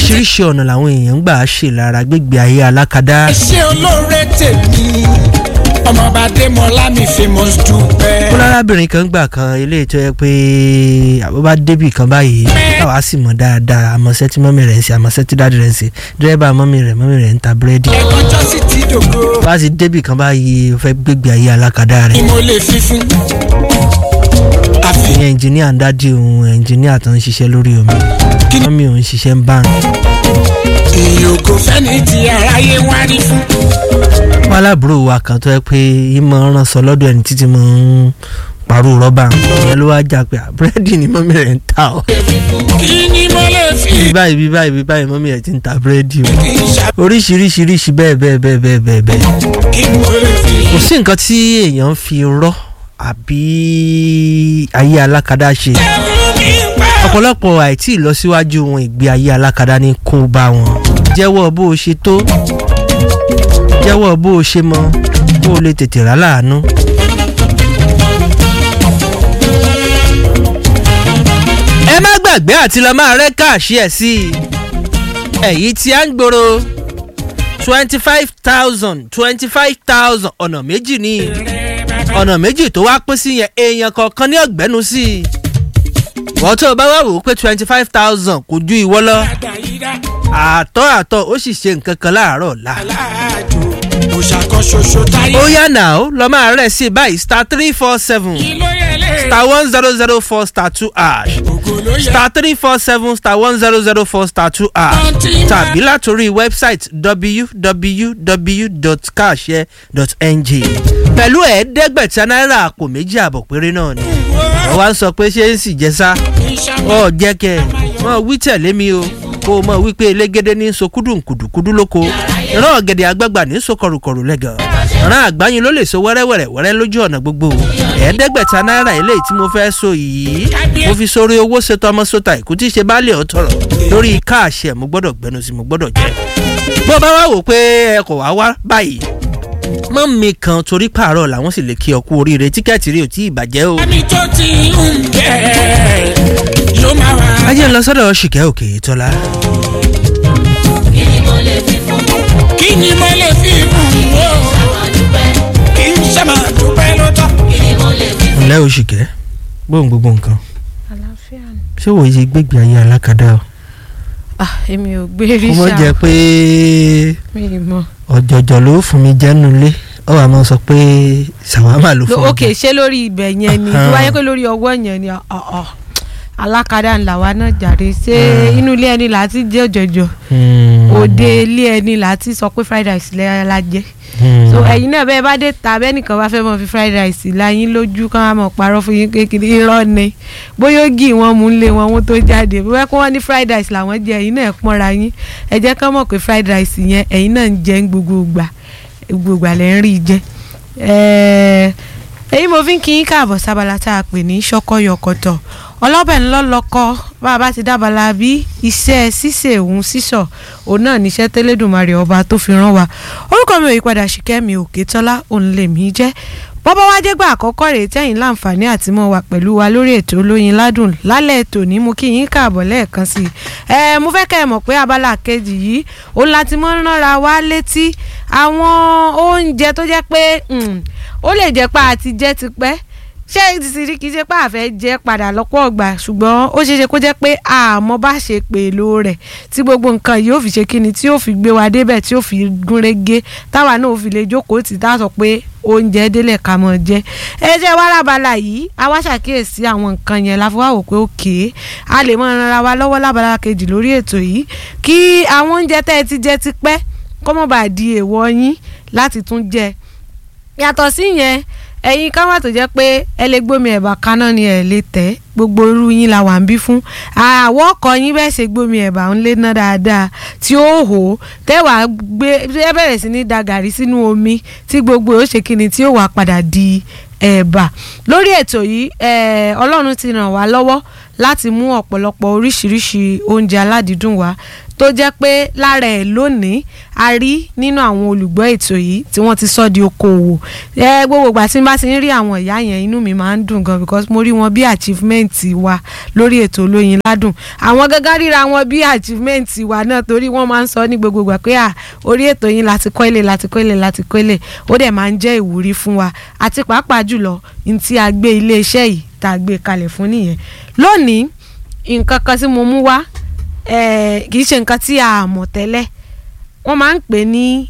oríṣiríṣi ọ̀nà làwọn èèyàn ń gbà ṣe lára gbégbé ayé alákadá. ẹ ṣe olóore tèmi ọmọọba adémọlá mi famous dúpẹ́. ó lárábìnrin kan gbà kan ilé tó yẹ pé àbúbá débì kan báyìí táwa sì mọ̀ dáadáa àmọ́sẹ́ tí mọ́mí rẹ̀ ń ṣe àmọ́sẹ́ tí dáàdì rẹ̀ ń ṣe dírẹ́bà mọ́mí rẹ̀ mọ́mí rẹ̀ ń ta búrẹ́dì. ẹ̀kọ́ jọ́sí ti dògo bá a sì débì kan báyìí ó fẹ́ gbégbé ayé alákadá ni rẹ̀. mo lè fi fún. àfi ìyẹn ẹnjìníà ń dádì òun ẹnjìníà tó ń ṣiṣẹ́ lórí omi mọ́mí òun ṣiṣẹ́ ń bá ń. ìyókò fẹ́ni tí aráyé wá rí fún. wọn aláàbúrò wa kan tó yẹ pé ìmọ̀ ràn sọ lọ́dọ̀ ẹni títí mọ̀ ń parú rọ́bà ìyẹn ló wá jà pé "Ah, búrẹ́dì ni mọ́mí rẹ̀ ń ta ọ́. kí ni mo lè fi bí báyìí bí báyìí bí báyìí mọ́mí rẹ̀ ti ń ta búrẹ́dì o. ìṣà oríṣiríṣiríṣi bẹ́ẹ̀ bẹ́ẹ̀ bẹ́ẹ̀ bẹ́ẹ̀ bẹ́ẹ̀ bẹ́ẹ̀. kí mo lè fi. kò sí nǹkan tí èèyàn ń fi rọ́ àbí ayé alákadá ṣe ẹ̀rù mi pa. ọ̀pọ̀lọpọ̀ àìtí ìlọsíwájú wọn ìgbé ayé alákadá ní kó bá wọn jẹ́wọ́ bó o ṣe tó jẹ́wọ́ bó o ṣe mọ kó o lè tètè rà láàánú. ẹ má gbàgbé àti lọ máa rẹ́ káàṣì ẹ̀ sí i èyí tí a ń gbòòrò twenty five thousand twenty five thousand ọ̀nà méjì ní ọ̀nà méjì tó wá pín sí yẹn èèyàn kọ̀ọ̀kan ní ọ̀gbẹ́nu sí i wọ́n tó o bá wà wò ó pé twenty five thousand kò ju ìwọ lọ àdáyídá àtọ́ àtọ́ ó sì ṣe nǹkan kan láàárọ̀ ọ̀la. aláàjò kò ṣàkọ ṣoṣo táyé. ó yá nà ó lọ máa rẹ̀ sí i báyìí star three four seven kí ló yẹ lé. star one zero zero four star two ash ògo ló yẹ. star three four seven star one zero zero four star two ash tàbí látòrí wẹ́bsáìtì www.cashare.ng pẹ̀lú ẹ̀ẹ́dẹ́gbẹ̀ta náírà àpò méjì àbọ̀ péré náà ni wọ́n wá ń sọ pé ṣé ń sì jẹ́ sá ọ jẹ́ kẹ́ ẹ̀ mọ̀ wí tẹ̀lé mi o kó o mọ̀ wípé elégédé ní so kúdùnkùdùkúdù lóko ìran ọ̀gẹ̀dẹ̀ àgbàgbà ní so kọrùkọrù lẹ́gàn ìran àgbáyin ló lè so wẹ́rẹ́wẹ́rẹ́ wẹ́rẹ́ lójú ọ̀nà gbogbo ẹ̀ẹ́dẹ́gbẹ̀ta náírà eléyìí tí mo fẹ́ so yìí mo fi sórí owó ṣètò ọmọ sọta ìkú tí í ṣe baálé ọ̀tọ̀rọ̀ lórí káàṣẹ mo gbọ́dọ̀ gbẹnu sí mo gbọ́dọ̀ jẹ bó bá wá wò pé ẹ kò wá wá báyìí mọ́ mi kan torí pààrọ̀ làwọn sì lè kí ọ kú oríire tíkẹ́ẹ̀tì rí ò tí ì bàjẹ́ o. ẹni tó ti ń bẹ̀ yóò máa wá. ajé ń lọ sọ́dọ̀ ṣìkẹ́ òkè tọ́lá. kí ni mo lè fi fún o. kí n ṣe máa dúpẹ́ lọ́tọ̀. ǹlẹ́ o ṣìkẹ́ gbóhùn gbogbo nǹkan àlàáfíà ni. ṣé wòye ṣe gbégbé ayé alákadá o. ah èmi ò gbé rí kó mọ̀ jẹ́ ṣá pé mi ì mọ̀. ọ̀jọ̀jọ̀ ló fún mi jẹ́nu ilé ọ wà máa sọ pé ṣàwámà ló fún mi. ok ṣé lórí ibẹ̀ yẹn ni tó wáyé pé lórí ọwọ́ yẹn ni ọ̀ ọ̀ alákadá ńlá wa náà jàre ṣé inú ilé ẹni là á ti jẹ́ ọ̀jọ̀jọ̀ òde ilé ẹni là á ti sọ pé fried rice lẹ́yìn la jẹ́ so ẹ̀yin náà bẹ́ẹ̀ bá dé ta bẹ́nìkan bá fẹ́ mọ̀ fi fried rice láyín lójú kán á mọ̀ parọ́ fún yín kékeré irọ́ ni bóyá ó gì wọ́n mú lé wọn wọ́n tó jáde bóyá kó wọ́n ní fried rice làwọn jẹ ẹ̀yin náà pọ́nra yín ẹ jẹ́ kán mọ̀ pé fried rice yẹn ẹ̀yin náà ń jẹ ń gbogbo ìgbà gbogbo ìgbà lẹ́ ń rí i jẹ ẹ̀ẹ́ èyí mo fi ń kí yín káàbọ̀ sábàlá tá a pè ní ṣọkọyọkọtọ̀ ọlọ́bẹ̀ ńlọ́lọ́kọ́ bá a bá ti dábàlá bí iṣẹ́ ṣíṣe òun sísọ òun náà níṣẹ́ tẹ́lẹ̀dùnmarè ọba tó fi rán wa orúkọ mi ò yípadà ṣìkẹ́mi òkètọ́lá òun lèmi jẹ́ bọ́bá wá dégbà àkọ́kọ́ rèé tẹ́yìn láǹfààní àti mọ́ wa pẹ̀lú wa lórí ètò olóyin ládùn lálẹ́ ètò ní mo kí yín káàbọ̀ lẹ́ẹ̀kan sí i ẹ mo fẹ́ kẹ́ ẹ mọ̀ pé abala kejì yìí òun láti mọ́ ránra wa létí àwọn oúnjẹ tó jẹ́ pé mm, ó lè jẹ́ pé àti jẹ́ tipẹ́ ṣé ìsìrí kìí ṣe pé àfẹ́ jẹ́ padà lọ́pọ̀ ọgbà ṣùgbọ́n ó ṣeé ṣe kó jẹ́ pé àmọ́ bá ṣe pèlò rẹ̀ tí gbogbo nǹkan yìí ó fi ṣe kíni tí ó fi gbé wa débẹ̀ tí ó fi gúnrégé táwa náà ó fi lè jókòó tì tá a sọ pé oúnjẹ délẹ̀ ká mọ̀ jẹ́ ẹ jẹ́ wá lábala yìí a wá ṣàkíyèsí àwọn nǹkan yẹn la fi wá wò pé òkè a lè mọ ara wa lọ́wọ́ lábala kejì lórí ètò yìí kí àwọn oúnjẹ tẹ́ ẹ ti jẹ ti pẹ́ kó mọ̀ bá di èèwọ̀ yín láti tún jẹ yàtọ̀ sí yẹn ẹ̀yin ká wà tó jẹ́ pé ẹ lè gbómi ẹ̀bà kaná ni ẹ̀ lè tẹ̀ gbogbo irú yín la wà ń bí fún àwọ̀ ọkọ̀ yín bẹ́ẹ̀ ṣe gbómi ẹ̀bà ń lé ná dáadáa tí ó hò ó tẹ́wàá gbé ẹ bẹ̀rẹ̀ sí ní da gàrí sínú omi tí gbogbo ó ṣe kíni tí ó wà padà di ẹ̀bà lórí ètò yìí ọlọ́run ti ràn wá lọ́wọ́ láti mú ọ̀pọ̀lọpọ̀ oríṣiríṣi oúnjẹ aládìídùn wá tó jẹ́ pé lára ẹ̀ lónìí a rí nínú àwọn olùgbọ́ ètò yìí tí wọ́n ti sọ di okòwò ẹ gbogbo ìgbà tí n bá ti ń rí àwọn ìyá yẹn inú mi máa ń dùn gan because mo rí wọn bí achievement wa lórí ètò olóyin ládùn àwọn gángan ríra wọn bí achievement wa náà torí wọ́n máa ń sọ ní gbogbo ìgbà pé à orí ètò yín láti kọ́ ilé láti kọ́ ilé láti kọ́ ilé ó dẹ̀ máa ń jẹ́ ìwúrí fún wa àti pàápàá jùlọ ní tí a gbé iléeṣẹ́ yìí tá a gbé kalẹ̀ fún nìyẹn lónìí nǹkan kan tí mo mú wá eh, kì í ṣe nǹkan tí a mọ̀ tẹ́lẹ̀ wọ́n máa ń pè ní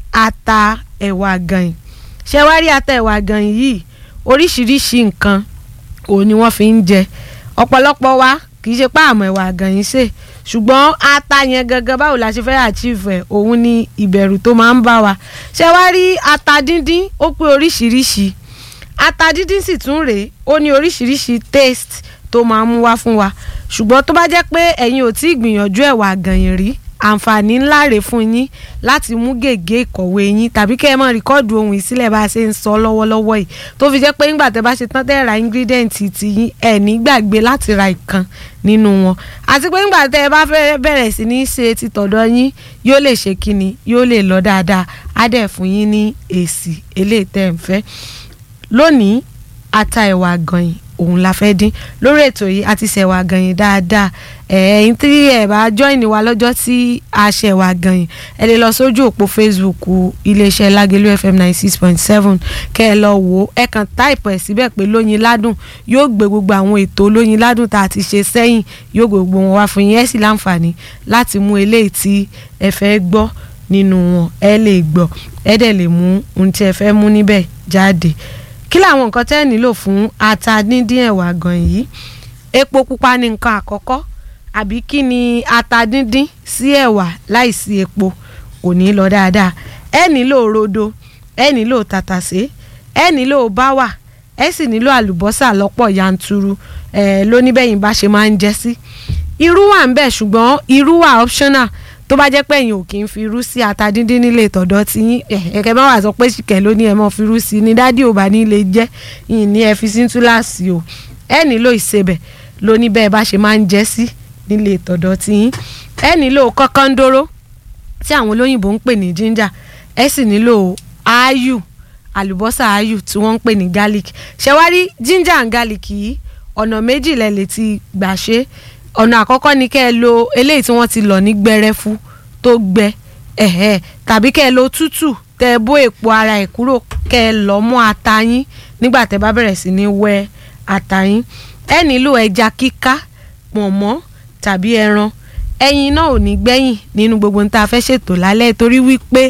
ata ẹ̀wà gànyìn ṣé wá rí ata ẹ̀wà gànyìn yìí oríṣiríṣi nǹkan òun ni wọ́n fi ń jẹ ọ̀pọ̀lọpọ̀ wa kì í ṣe pé àmọ̀ ẹ̀wà gànyìn ṣe ṣùgbọ́n ata yẹn gangan báwo la ṣe fẹ́ achieve ẹ̀ òun ni ìbẹ̀rù tó máa ń bá wa ṣé wá rí ata díndín ó pé oríṣiríṣi ata díndín sì tún rèé ó ní oríṣiríṣi taste tó máa ń mú wá fún wa ṣùgbọ́n tó bá jẹ́ pé ẹ̀yin ò tí ì gbìyànjú ẹ̀wà gànyìn rí àǹfààní ńlá rèé fún yín láti mú gègé ìkọ̀wé yín tàbí kẹ́ ẹ mọ̀ rìkọ́ọ̀dù ohun ìsílẹ̀ bá a ṣe ń sọ lọ́wọ́lọ́wọ́ yìí tó fi jẹ́ pé nígbà tẹ́ bá ṣe tán tẹ́ ra ingredient ti yín ẹ̀ ní gbàgbé láti ra ìkan nínú wọn àti pé nígbà tẹ́ ẹ bá fẹ́ bẹ̀rẹ̀ sí ní ṣe ti tọ̀dọ̀ yín yóò lè ṣe kíni yóò lè lọ dáadáa á dẹ̀ fún yín ní èsì eléyìí tẹ́ ẹ ń fẹ́ lónìí ata ẹ̀wà gànyìn òun la fẹ́ dín lórí ètò yìí a ti ṣẹ̀wà gànyìn dáadáa ẹ̀yin tí ẹ̀ bá join wa lọ́jọ́ tí a ṣẹ̀wà gànyìn ẹ lè lọ sójú òpó facebook iléeṣẹ́ lágẹ̀lú fm ninety six point seven kẹ́ ẹ lọ wò ó ẹ kàn táìpù ẹ̀ síbẹ̀ pé lóyin ládùn yóò gbé gbogbo àwọn ètò lóyin ládùn tá a ti ṣe sẹ́yìn yóò gbé gbogbo wọn wá fún yín ẹ sì láǹfààní láti mú eléyìí tí ẹ fẹ́ gbọ́ nínú wọn ẹ lè gbọ́ ẹ dẹ̀ lè mú ohun tí ẹ fẹ́ mú níbẹ̀ jáde kí làwọn nǹkan tẹ́ ẹ̀ nílò fún ata díndín ẹ̀wà gan yìí epo pupa ní nǹkan àkọ́kọ́ àbí kí ni ata díndín sí ẹ̀wà láìsí epo kò ní lọ dáadáa ẹ nílò rodo ẹ nílò tàtàṣé ẹ nílò báwà ẹ sì nílò àlùbọ́sà lọ́pọ̀ yanturu ẹ lóníbẹ̀yìn bá ṣe máa ń jẹ́ sí irú wà ń bẹ̀ ṣùgbọ́n irú wà optional tó bá jẹ́ pé ẹ̀yin ò kí ń fi irú sí ata díndín nílé ìtọ̀dọ̀ tí yín ẹ̀kẹ́ bá wà sọ pé ṣìkẹ́ ló ní ẹ̀ mọ́ fi irú sí ni dádì ò bá ní lè jẹ́ yìí ní ẹ fi sí túláàsì o ẹ nílò ìsebẹ̀ ló ní bẹ́ẹ̀ bá ṣe máa ń jẹ́ sí nílé ìtọ̀dọ̀ tí yín ẹ nílò kọ́kọ́ndóró tí àwọn olóyìnbó ń pè ní ginger ẹ sì nílò áyù àlùbọ́sà áyù tí wọ́n ń pè ní garlic ṣẹ̀wárí ginger and garlic yìí ọ̀nà méjì lẹ lè ti gbà ṣe ọ̀nà àkọ́kọ́ ni kẹ́ ẹ lo eléyìí tí wọ́n ti lọ̀ ní gbẹrẹfu tó gbẹ ẹ̀hẹ́ tàbí kẹ́ ẹ lo tútù tẹ́ ẹ bó èpo ara ẹ̀ kúrò kẹ́ ẹ lọ́ mọ́ ata yín nígbà tẹ́ bá bẹ̀rẹ̀ sí ní wẹ́ ata yín ẹ nílò ẹja kíká pọ̀nmọ́ tàbí ẹran ẹyin náà ò ní gbẹ̀yìn nínú gbogbo ní tá a fẹ́ ṣètò lálẹ́ torí wípé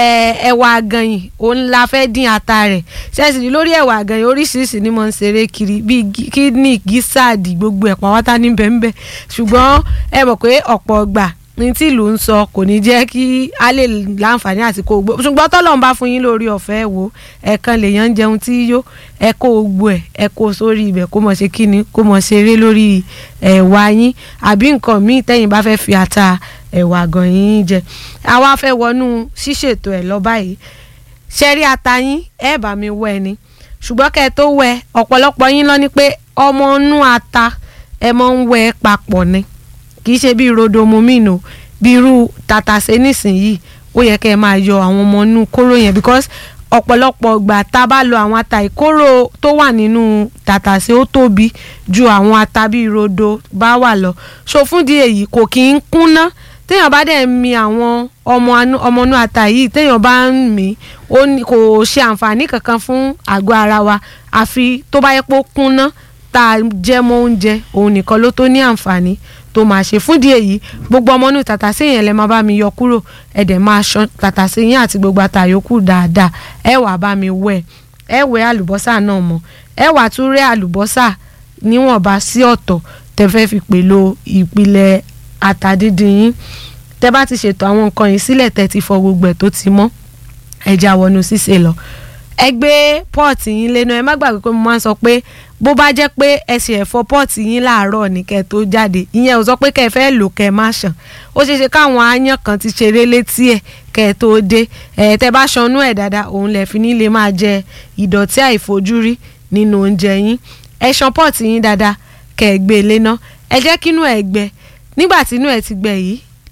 ẹ̀wà àgànyìn òun la fẹ́ dín ata rẹ̀ ṣẹ́sì lórí ẹ̀wà àgànyìn oríṣiríṣi ni mo ń ṣeré kiri bíi kídìní gísáàdì gbogbo ẹ̀ pàwátá ní bẹ́ẹ̀nbẹ́ẹ̀ ṣùgbọ́n ẹ mọ̀ pé ọ̀pọ̀ ọgbà ní tí ìlú ń sọ kò ní jẹ́ kí a lè láǹfààní àti kó gbó ṣùgbọ́n tọ́lọ́run bá fún yín lórí ọ̀fẹ́ wò ẹ̀ẹ̀kan lèèyàn ń jẹun tí yó ẹ kó gbó ẹ̀ ẹ kó sórí ibẹ̀ kó mọ̀ ṣe kíni kó mọ̀ ṣeré lórí ẹ̀wà yín àbí nǹkan míì tẹ́yìn bá fẹ́ fi ata ẹ̀wà gan yín jẹ àwa fẹ́ wọnú ṣíṣètò ẹ̀ lọ báyìí ṣẹ́rí ata yín ẹ bá mi wẹ́ ni ṣùgbọ́n kẹ́ ẹ tó wẹ́ ọ̀pọ̀lọpọ̀ yín lọ ní pé ọmọ inú ata ẹ mọ̀ ń wẹ́ papọ̀ ni kì í ṣe bí rodomu mìínú bí irú tàtàṣé nísìnyìí ó yẹ kẹ́ ẹ máa yọ àwọn ọmọ inú kóró yẹn because ọ̀pọ̀lọpọ̀ ìgbà tá a bá lo àwọn ata ìkóró tó wà nínú tàtàṣé ó tóbi ju àwọn ata bí rodo bá wà lọ so fún di èyí kò kí ń kúnná téèyàn bá dẹ̀ mi àwọn ọmọ inú ata yìí téèyàn bá ń mì kò ṣe àǹfààní kankan fún àgọ́ ara wa àfi tó bá yẹ pé ó kúnná tá a jẹ mọ́ oúnjẹ òun nìkan ló tó ní àǹfààní tó máa ṣe fúndìí èyí gbogbo ọmọ inú tàtàṣé yẹn lẹ máa bá mi yọ kúrò ẹ dẹ̀ máa ṣan tàtàṣé yẹn àti gbogbo àtàyòkù dáadáa ẹ wà bá mi wẹ̀ ẹ wẹ̀ àlùbọ́sà náà mọ́ ẹ wà tún rẹ́ àlùbọ́sà níwọ̀nba sí ọ̀tọ̀ tẹ fẹ́ fi pèlò ìpìlẹ̀ ata díndín yín tẹ bá ti ṣètò àwọn nǹkan yìí sílẹ̀ tẹ ti fọ gbogbo ẹ̀ tó ti mọ́ ẹja wọnú ṣíṣe lọ ẹ gbé pọ́ọ̀tì yín lẹ́nu ẹ má gbàgbé pé mo máa ń sọ pé bó bá jẹ́ pé ẹ ṣe ẹ̀fọ́ pọ́ọ̀tì yín láàárọ̀ ní kẹ́ ẹ tó jáde ìyẹn ò sọ pé kẹ́ ẹ fẹ́ lò kẹ́ ẹ má ṣàn ó ṣeé ṣe káwọn aáyán kan ti ṣeré létí ẹ̀ kẹ́ ẹ tó dé ẹ̀ tẹ́ bá ṣanú ẹ̀ dáadáa òun lẹ̀ fi ní lè máa jẹ ìdọ̀tí àìfojúrí nínú oúnjẹ yín ẹ ṣan pọ́ọ̀tì yín dáadáa kẹ́ ẹ gbé e léná ẹ jẹ́ kínú ẹ̀ gbẹ nígbà tí inú ẹ̀ ti gbẹ yìí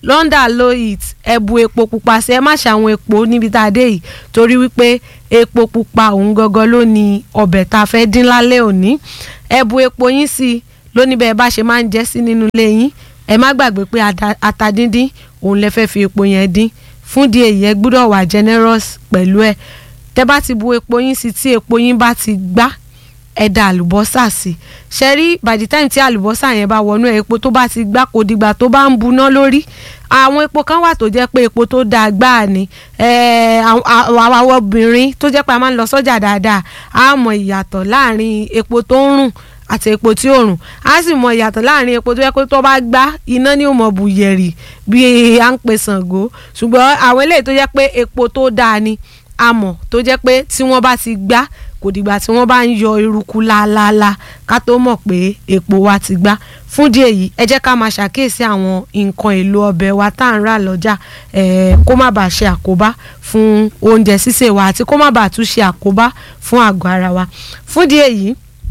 london low heat ẹ bu epo pupa sí ẹ má ṣàwọn epo níbi tá a dé yìí torí wípé epo pupa òun gangan ló ní ọbẹ̀ tá a fẹ́ dín lálẹ́ òní ẹ bu epo yín sí i lóní bẹ́ẹ̀ bá ṣe máa ń jẹ́ sí nínú ilé yín ẹ má gbàgbé pé ata- ata díndín òun lẹ fẹ́ fi epo yẹn dín fún di èyí ẹ gbúdọ̀ wà generous pẹ̀lú ẹ tẹ bá ti bu epo yín sí tí epo yín bá ti gbá ẹ da àlùbọ́sà sí ṣe rí by the time tí àlùbọ́sà yẹn bá wọnú ẹ epo tó bá ti gbá kò dìgbà tó bá ń buná lórí àwọn epo kan wà tó jẹ́ pé epo tó dáa gbáà ni eh, àwọn àwọn- àwọn obìnrin tó jẹ́ pé a máa ń lọ sọ́jà dáadáa á mọ ìyàtọ̀ láàrin epo tó ń rùn àti epo tí ò rùn á sì mọ ìyàtọ̀ láàrin epo tó yẹ pé tó bá gbá iná ní òmò bùyẹ̀rì bí à ń pe Ṣàngó ṣùgbọ́n àwọn eléyìí tó jẹ́ pé epo tó dáa ni amọ̀ tó jẹ́ pé tí wọ́n bá ti gbá kò dìgbà tí wọ́n bá ń yọ eruku láaláalá ká tó mọ̀ pé epo wa ti gbá fún díẹ̀ yìí ẹ jẹ́ ká máa ṣàkíyèsí àwọn nǹkan èlò ọbẹ̀ wa tá à ń rà lọ́jà eh, kó má bàa ṣe àkóbá fún oúnjẹ sísè wa àti kó má bàa tún ṣe àkóbá fún àgọ́ ara wa fún díẹ̀ yìí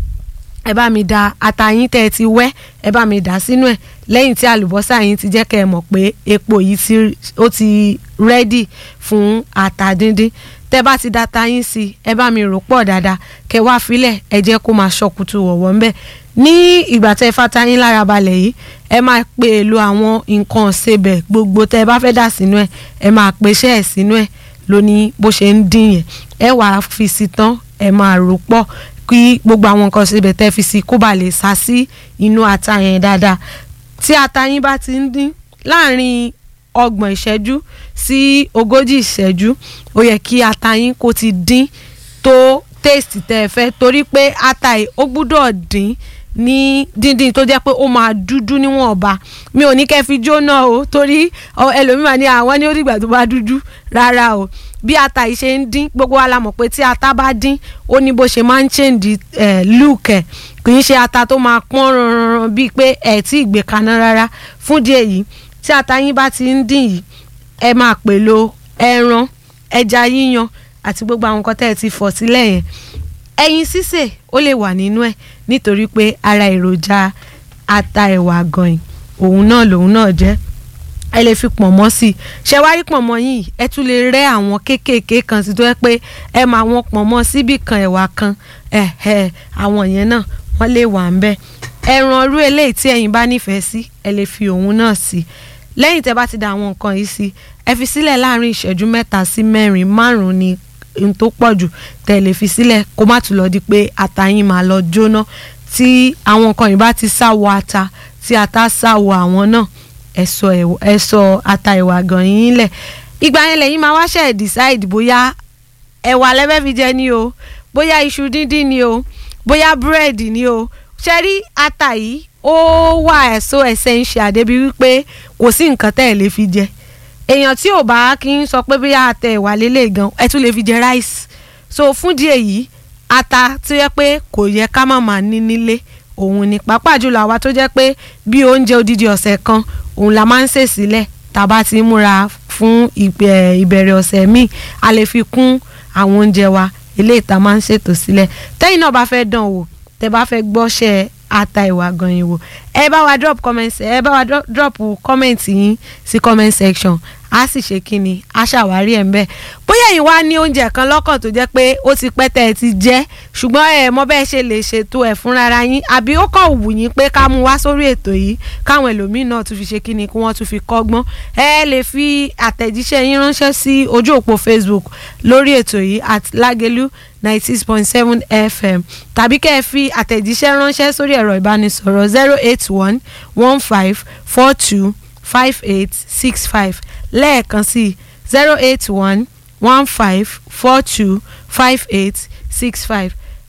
ẹ bá mi da ata yín tẹ́ ẹ ti wẹ́ ẹ bá mi dà sínú ẹ̀ lẹ́yìn tí àlùbọ́sà yín ti jẹ́ kẹ́ ẹ mọ̀ pé epo yìí ti ó ti rẹ́dì fún ata díndín tẹ́ bá ti da ata yín sí i ẹ bá mi rò pọ̀ dáadáa kẹ́ wá filẹ̀ ẹ jẹ́ kó máa ṣọkùtù wọ̀wọ́ ńbẹ̀ ní ìgbà tẹ́ fata yín lára balẹ̀ yìí ẹ máa pe èlò àwọn nǹkan ọ̀sẹ̀bẹ̀ gbogbo tẹ́ ẹ bá fẹ́ dà sínú ẹ̀ ẹ máa pèsè ẹ̀ sínú ẹ̀ lóní bó ṣe ń dín yẹn ẹ wàá fi sí tán ẹ máa rò pọ̀ kí gbogbo àwọn nǹkan síbẹ̀ tẹ́ fi sí kó ba lè sá sí inú ata yẹn dáadáa tí ata yín bá ti ń dín láàrin ọgbọ̀n ìṣẹ́jú sí ogójì ìṣẹ́jú ó yẹ kí ata yín kó ti dín tó taste tẹ́ ẹ fẹ́ torí pé ata yìí ó gbúdọ̀ dín ní díndín tó jẹ́ pé ó máa dúdú níwọ̀nba mi ò ní kẹ́ fi jóná o torí ọ, ẹlòmíràn ní àwọn ní ó dìgbà tó bá dúdú rárá o bí ata yìí ṣe ń dín gbogbo wa la mọ̀ pé tí ata bá dín ó ní bó ṣe máa ń change eh, look ẹ̀ kì í ṣe ata tó máa pọ́n ranran bíi pé ẹ̀ tí ì gbé kaná rárá fún díẹ̀ yìí tí ata yín bá ti ń dín yìí ẹ máa pèlò ẹran ẹja yíyan àti gbogbo àwọn nǹkan tẹ́ ẹ ti fọ̀ sílẹ̀ yẹn ẹyin sísè ó lè wà nínú ẹ̀ nítorí pé ara èròjà ata ẹ̀wà àgànyìn òun náà lòun náà jẹ́ ẹ lè fi pọ̀nmọ́ sí i ṣe wá rí pọ̀nmọ́ yìí ẹ tún lè rẹ́ àwọn kéékèèké kan sí tó yẹ pé ẹ máa wọn pọ̀nmọ́ síbì kan ẹ̀wà kan ẹ̀ ẹ̀ àwọn yẹn náà wọ́n lè wà ń bẹ̀ ẹran ọrú eléyìí tí ẹ̀yin bá nífẹ̀ẹ́ sí ẹ lè fi òun náà sí i lẹ́yìn tẹ́ bá ti da àwọn nǹkan yìí sí ẹ fi sílẹ̀ láàrin ìṣẹ́jú mẹ́ta sí mẹ́rin márùn-ún ni n tó pọ̀ jù tẹ́ lè fi sílẹ̀ kó má tún lọ di pé ata yín máa lọ jóná tí àwọn nǹkan yìí bá ti sáwọ ata tí ata sáwọ àwọn náà ẹ̀sọ́ ẹ̀sọ́ ata ìwà gan yín lẹ̀ ìgbà yẹn lẹ́yìn máa wáṣẹ̀ decide bóyá ẹ̀wà lẹ́fẹ́ fi jẹ ni o bóyá iṣu díndín ni o bóyá búrẹ́dì ni o ṣe rí ata yìí ó wà ẹ̀sọ́ essential débi wípé kò sí nǹkan tẹ́ ẹ̀ lè fi jẹ èèyàn tí ò bá kí ń sọ pé bóyá ata ẹ̀wà lélẹ̀ gan ẹ tún lè fi jẹ rice so fún díẹ̀ yìí ata tó yẹ pé kò yẹ ká má máa ní nílé òun ni pàápàá jùlọ àwa tó jẹ́ pé bí oúnjẹ odidi ọ̀sẹ̀ kan òun la máa ń sè sílẹ̀ tá a bá ti múra fún ìbẹ̀- ìbẹ̀rẹ̀ ọ̀sẹ̀ míì a lè fi kún àwọn oúnjẹ wa eléyìí tá a máa ń ṣètò sílẹ̀ tẹ́yìn náà bá fẹ́ dán wò tẹ́ bá fẹ́ gbọ́ṣẹ́ ata ìwà gan yín wò ẹ bá wa drop comment ẹ bá wa dro- drop comment yín sí comment section a sì ṣe kí ni a ṣàwárí ẹ̀ ń bẹ̀ bóyá ẹ̀yin wá ní oúnjẹ kan lọ́kàn tó jẹ́ pé ó ti pẹ́ tẹ́ ẹ ti jẹ́ ṣùgbọ́n ẹ mọ̀ bẹ́ẹ̀ ṣe lè ṣètò ẹ̀ fúnra yín àbí ó kàn wù yín pé ká mú wá sórí ètò yìí káwọn ẹlòmíín náà tún fi ṣe kí ni kí wọ́n tún fi kọ́gbọ́n ẹ lè fi àtẹ̀jíṣẹ́ yín ránṣẹ́ sí ojú òpó Facebook lórí ètò yìí at Lágelú ninety six point seven FM tàbí kẹ́ ẹ fi àtẹ̀jíṣẹ́ ránṣẹ́ sórí ẹ̀rọ ìbánisọ̀rọ̀ zero eight one one five four two five eight six five lẹ́ẹ̀kan sí zero eight one one five four two five eight six five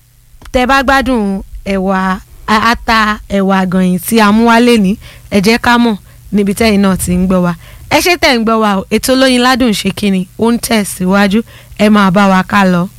tẹ́ bá gbádùn ẹ̀wà ata ẹ̀wà àgànyìn tí a mú wálé ní ẹ jẹ́ ká mọ̀ níbi tẹ́yìn náà ti ń gbọ́ wa ẹ ṣé tẹ̀ ń gbọ́ wa o ètò olóyin ládùn ṣe kínni ó ń tẹ̀síwájú ẹ máa bá wa ká lọ.